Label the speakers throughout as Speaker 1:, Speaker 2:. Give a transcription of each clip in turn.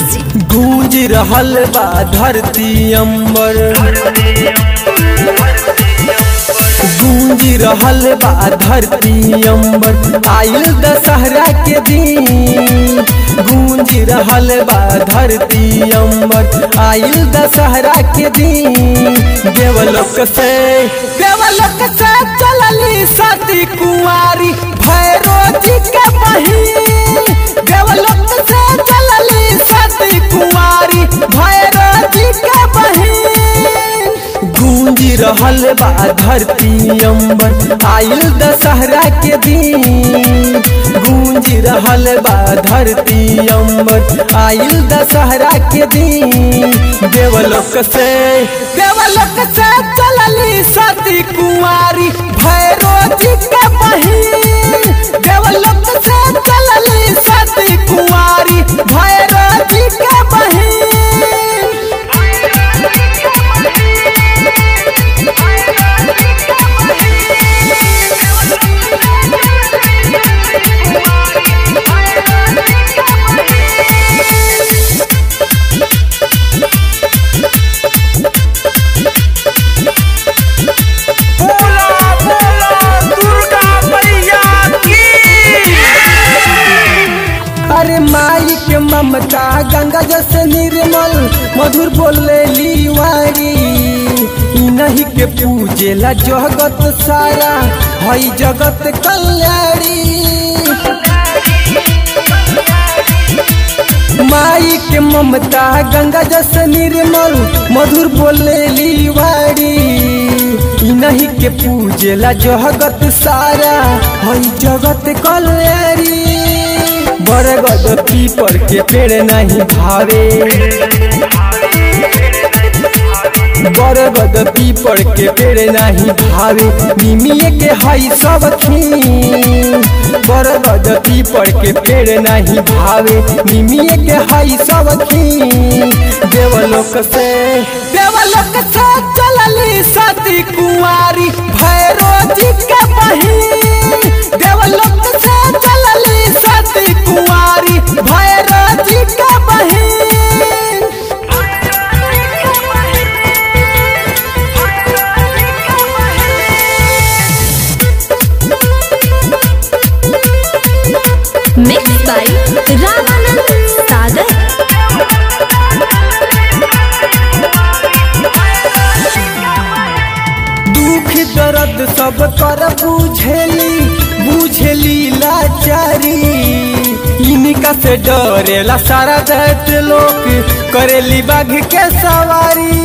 Speaker 1: music
Speaker 2: गूंज रहल बा धरती अंबर गूंज रहल बा धरती अंबर आयल दशहरा के दिन गूंज रहल बा धरती अंबर आयल दशहरा के दिन देवलोक से देवलोक से चलली सती कुंवारी भैरो जी के बहिन देवलोक से चलली सती कुंवारी भैरो जी के बहिन गूंजी रहल बा धरती अंबर आयल दशहरा के दिन गूंजी रहल बा धरती अंबर आयल दशहरा के दिन देवलोक से देवलोक से चलली सती कुंवारी भैरो जी के बहिन देवलोक से चलली सती कुंवारी भैरो जी के बहिन
Speaker 3: बोला बोला दुर्गा मैया की
Speaker 2: अरे माई के ममता गंगा जैसे निर्मल मधुर बोले लीवारी ई नहीं के पूजेला जगत सारा हई जगत कल्याणी माई के ममता गंगा जैसे निर्मल मधुर बोले लीवारी ई नहीं के पूजेला जगत सारा हई जगत कल्याणी बरगद पीपर के पेड़ नहीं भावे बरगद पीपर के पेड़ नहीं भावे निमिये के हई सब बरगद पीपर के पेड़ नहीं भावे निमिये के हई सब देवलोक से देवलोक से चलली सती कुंवारी भैरो जी के बहिन देवलोक से चलली सती कुंवारी भैरो जी के बहिन
Speaker 1: मिक्स बाय रामानंद सागर
Speaker 2: दुख दर्द सब कर बुझेली बुझेली लाचारी इनका से डरेला सारा दैत लोग करेली बाघ के सवारी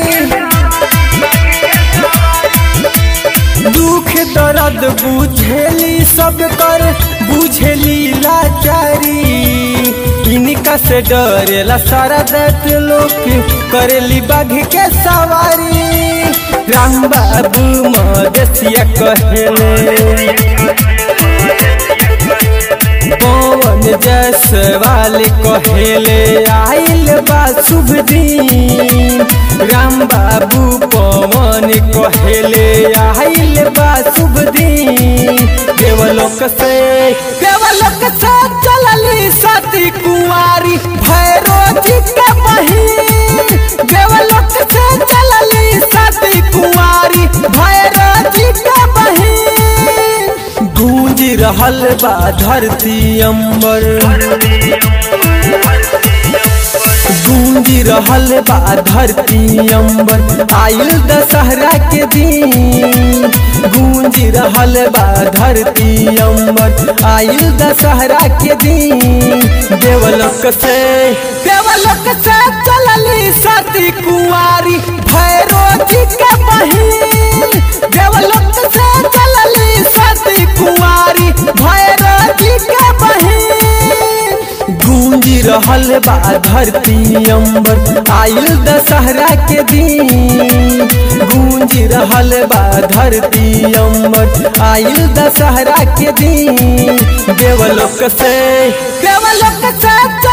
Speaker 2: दुख दर्द बुझेली सब कर बुझेली लाचारी इनका से डरेला सारा दैत लोग करेली बाघ के सवारी राम बाबू मदेसिया कहेले पवन जसवाल कहेले आइल बा शुभ दिन राम बाबू पवन कहेले आइल बा शुभ दिन देवलोक से देवलोक से चलली सती कुंवारी भैरो जी के बहिन देवलोक से चलली सती कुंवारी भैरो जी के बहिन गूंज रहल बा धरती अंबर गूंज रहल बा धरती अंबर आयल दशहरा के दिन गूंज रहल बा धरती अंबर आयल दशहरा के दिन देवलोक से देवलोक से चलली सती कुंवारी भैरो जी के बहिन देवलोक से चलली सती कुंवारी भैरो जी के बहिन गूंज रहल बा धरती अंबर आयल दशहरा के दिन गूंज रहल बा धरती अंबर आयल दशहरा के दिन देवलोक से देवलोक से